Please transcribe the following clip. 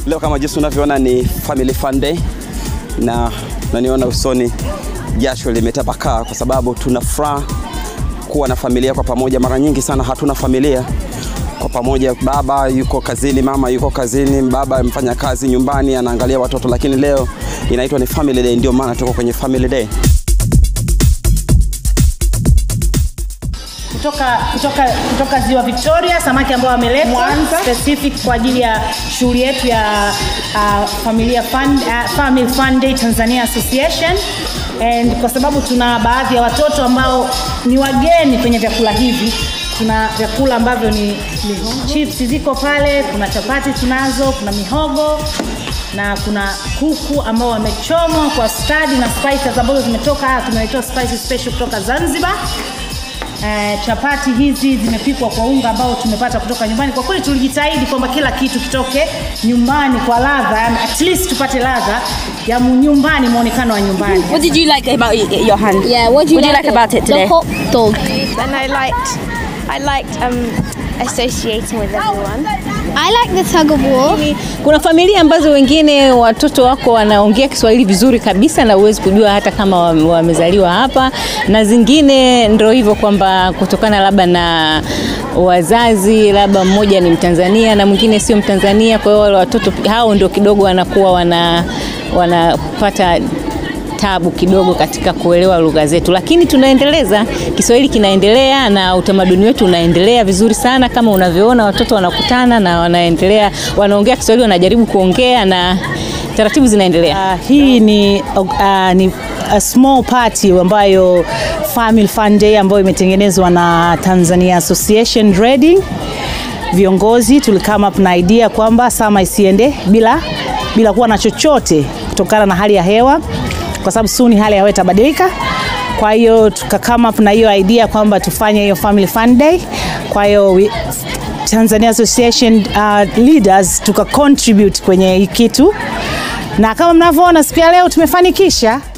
Leo kama jinsi unavyoona ni family fun day, na naniona usoni jasho limetapakaa kwa sababu tuna furaha kuwa na familia kwa pamoja. Mara nyingi sana hatuna familia kwa pamoja, baba yuko kazini, mama yuko kazini, baba mfanya kazi nyumbani anaangalia watoto, lakini leo inaitwa ni family day, ndio maana tuko kwenye family day. kutoka kutoka kutoka ziwa Victoria, samaki ambao wameletwa specific kwa ajili ya shughuli yetu ya uh, familia fund, uh, Family Fun Day Tanzania Association and kwa sababu tuna baadhi ya watoto ambao ni wageni kwenye vyakula hivi tuna vyakula ambavyo ni chips ziko pale, kuna chapati tunazo, kuna mihogo na kuna kuku ambao wamechomwa kwa stadi na spices ambazo zimetoka, tumeletewa spices special kutoka Zanzibar. Eh, chapati hizi zimepikwa kwa unga ambao tumepata kutoka nyumbani. Kwa kweli tulijitahidi kwamba kila kitu kitoke nyumbani kwa ladha, yani at least tupate ladha ya mu- nyumbani, muonekano wa nyumbani. What did you like about y- your hand? Yeah, what do you, What do you like about it today? The hot dog. and I liked I liked um, associating with everyone. I like the tug of war. Kuna familia ambazo wengine watoto wako wanaongea Kiswahili vizuri kabisa na huwezi kujua hata kama wame- wamezaliwa hapa, na zingine ndio hivyo kwamba kutokana labda na wazazi, labda mmoja ni Mtanzania na mwingine sio Mtanzania, kwa hiyo wale watoto hao ndio kidogo wanakuwa wana wanapata tabu kidogo katika kuelewa lugha zetu, lakini tunaendeleza. Kiswahili kinaendelea na utamaduni wetu unaendelea vizuri sana, kama unavyoona watoto wanakutana na wanaendelea, wanaongea Kiswahili, wanajaribu kuongea na taratibu zinaendelea. Uh, hii ni, uh, ni a small party ambayo Family Fun Day ambayo imetengenezwa na Tanzania Association Reading. Viongozi tulikama up na idea kwamba sama isiende bila, bila kuwa na chochote kutokana na hali ya hewa, kwa sababu suni hali ya hewa itabadilika. Kwa hiyo tukakama up na hiyo idea kwamba tufanye hiyo Family Fun Day. Kwa hiyo we- Tanzania Association uh, leaders tuka contribute kwenye hii kitu na kama mnavyoona siku ya leo tumefanikisha